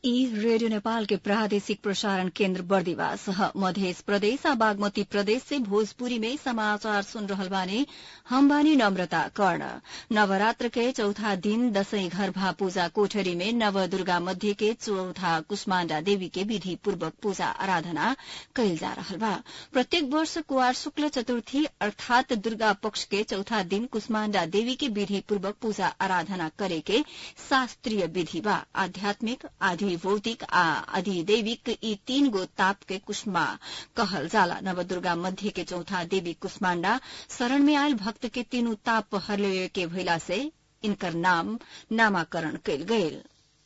ई रेडियो नेपाल के प्रादेशिक प्रसारण केन्द्र बर्दिवास ह मध्य प्रदेश आ बागमती प्रदेश से भोजपुरी में समाचार सुन रहल बानी हम बानी नम्रता कर्ण नवरात्र के चौथा दिन दशैं घरभा पूजा कोठरी में नव दुर्गा मध्य के चौथा कुष्माण्डा देवी के विधि पूर्वक पूजा आराधना कइल जा रहल बा प्रत्येक वर्ष कुवार शुक्ल चतुर्थी अर्थात दुर्गा पक्ष के चौथा दिन कुष्माण्डा देवी के विधि पूर्वक पूजा आराधना करे के शास्त्रीय विधि बा आध्यात्मिक आधि भौतिक आ अधिदैविक यी तीन गो ताप के कुष्मा कहल जाला नवदुर्गा मध्य के चौथा देवी कुष्माण्डा शरण में आयल भक्त के तीनू ताप हरले के भइला से इनकर नाम नामाकरण कयल गयल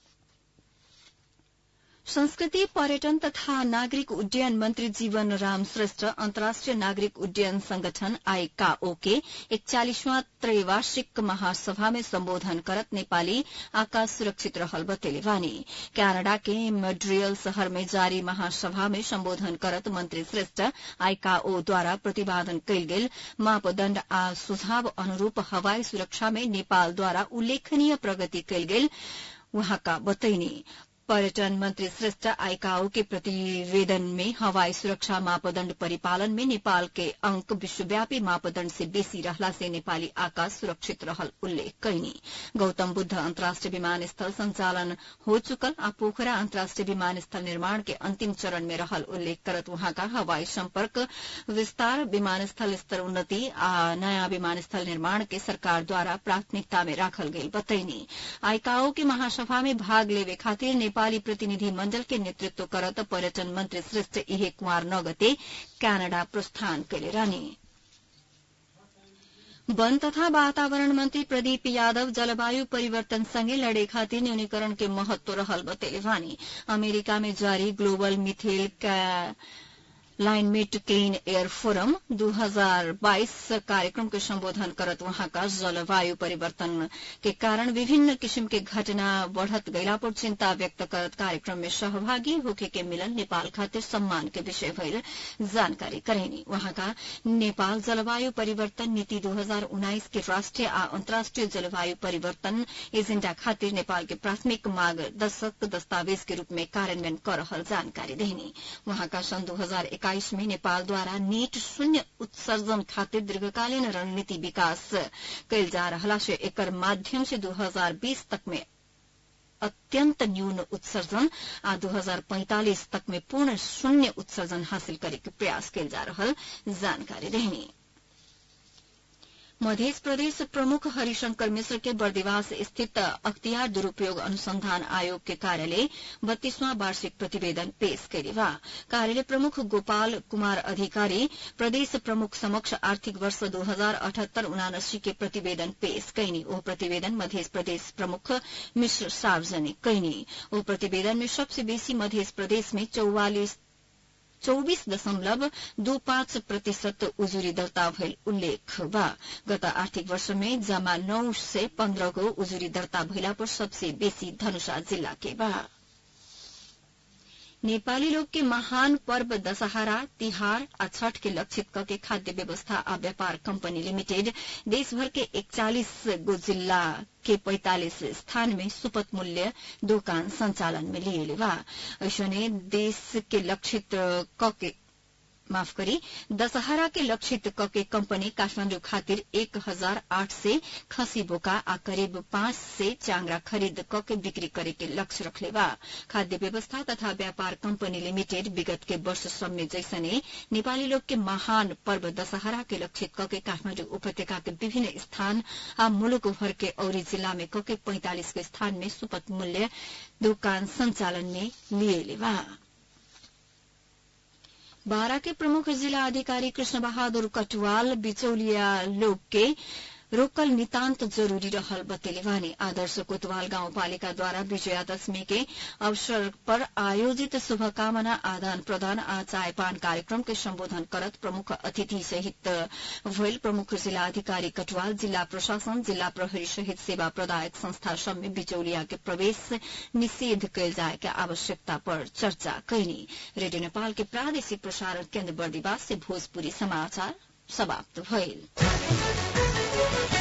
संस्कृति पर्यटन तथा नागरिक उड्डयन मंत्री जीवन राम श्रेष्ठ अन्तर्राष्ट्रिय नागरिक उड्डयन संगठन आईकाओ के एकचालिसवां त्रैवार्षिक महासभा में सम्बोधन करत नेपाली आकाश सुरक्षित रहल बतेले बानी क्यानाडा के मड्रियल शहर में जारी महासभा में सम्बोधन करत मंत्री श्रेष्ठ आईकाओ द्वारा प्रतिपादन कयल गेल मापदण्ड आ सुझाव अनुरूप हवाई सुरक्षा में नेपालद्वारा उल्लेखनीय प्रगति कयल गेल वहाँका बतैनी पर्यटन मंत्री श्रेष्ठ आईकाओ के प्रतिवेदन में हवाई सुरक्षा मापदण्ड परिपालन में नेपाल के अंक विश्वव्यापी मापदण्ड से बेसी रहला से नेपाली आकाश सुरक्षित रहल उल्लेख कैनी गौतम बुद्ध अन्तर्राष्ट्रिय विमानस्थल संचालन हो चुकल आ पोखरा अन्तर्राष्ट्रिय विमानस्थल निर्माण के अंतिम चरण में रहल उल्लेख करत वहाँका हवाई सम्पर्क विस्तार विमानस्थल स्तर उन्नति आ नयाँ विमानस्थल निर्माण के सरकार द्वारा प्राथमिकता में राखल गेल बतैनी आईकाओ के महासभा में भाग लेवे खातिर नेपाली प्रतिनिधि मण्डल के नेतृत्व करत पर्यटन मंत्री श्रेष्ठ इहे कुमार नगते क्यानाडा प्रस्थान कैले रहने वन तथा वातावरण मंत्री प्रदीप यादव जलवायु परिवर्तनसँगै लड़े खातिर न्यूनीकरण के महत्व रहल बतेले वानी अमेरिका में जारी global methane climate clean air forum 2022 कार्यक्रम के संबोधन करत वहाँका जलवायु परिवर्तन के कारण विभिन्न किसिम के घटना बढ़त गैला पर चिन्ता व्यक्त करत कार्यक्रम में सहभागी होके के मिलन नेपाल खातिर सम्मान के विषय भइल जानकारी करेनी वहाँका नेपाल जलवायु परिवर्तन नीति 2019 के राष्ट्रिय आ अन्तर्राष्ट्रिय जलवायु परिवर्तन एजेण्डा खातिर नेपाल के प्राथमिक मार्गदर्शक दस्तावेज के रूप में कार्यान्वयन कर रहल जानकारी देनी वहाँका सन् दू एक्काइस में नेपालद्वारा नीट शून्य उत्सर्जन खातिर दीर्घकालीन रणनीति विकास कैल जा रहला से एकर माध्यम से 2020 तक में अत्यंत न्यून उत्सर्जन आ 2045 तक में पूर्ण शून्य उत्सर्जन हासिल करे के प्रयास कैल जा रहल जानकारी देनी मध्य प्रदेश प्रमुख हरिशंकर मिश्र के बर्दिवास स्थित अख्तियार दुरूपयोग अनुसंधान आयोग के कार्यालय बत्तीसवां वार्षिक प्रतिवेदन पेश करे बा कार्यालय प्रमुख गोपाल कुमार अधिकारी प्रदेश प्रमुख समक्ष आर्थिक वर्ष दो हजार अठहत्तर उनासी के प्रतिवेदन पेश कैनी ओ प्रतिवेदन मध्य प्रदेश प्रमुख मिश्र सार्वजनिक कैनी ओ प्रतिवेदन में सबसे बेसी मध्य प्रदेश में चौवालिस चौबीस दशमलव दू पाँच प्रतिशत उजुरी दर्ता भइल उल्लेख बा गत आर्थिक वर्ष में जमा नौ से पन्ध्र गो उजुरी दर्ता भइला पर सबसे बेसी धनुषा जिल्ला के बा नेपाली लोग के महान पर्व दशहरा तिहार आ छठ के लक्षित करके खाद्य व्यवस्था आ व्यापार कंपनी लिमिटेड देशभर के इकचालीस गो जिला के पैंतालीस स्थान में सुपथ मूल्य दुकान संचालन में लिए बा ऐसने देश के लक्षित क माफ करी दशहरा के लक्षित कके कंपनी काठमांडू खातिर एक हजार आठ से खसी बोका आ करीब पांच से चांगरा खरीद कके बिक्री करे के लक्ष्य रखले बा खाद्य व्यवस्था तथा व्यापार कंपनी लिमिटेड विगत के वर्ष सब में जैसने नेपाली लोग के महान पर्व दशहरा के लक्षित कके काठमांडू उपत्यका के विभिन्न स्थान आ मुलुक भर के औरी जिला में कके पैंतालीस के स्थान में सुपथ मूल्य दुकान संचालन में लिए बा बारा के प्रमुख जिला अधिकारी कृष्ण बहादुर कटवाल बिचौलिया लोग के रोकल नितान्त जरूरी रहल बतेले वानी आदर्श कोतवाल गाउँपालिकाद्वारा विजयादशमी के अवसर पर आयोजित शुभकामना आदान प्रदान आ चायपान कार्यक्रम के सम्बोधन करत प्रमुख अतिथि सहित भइल प्रमुख जिला अधिकारी कटवाल जिल्ला प्रशासन जिल्ला प्रहरी सहित सेवा प्रदायक संस्था सब में बिचौलिया के प्रवेश निषेध कयल जाए के आवश्यकता पर चर्चा कैनी रेडियो नेपाल के प्रादेशिक प्रसारण केन्द्र बर्दिवास से भोजपुरी समाचार समाप्त भइल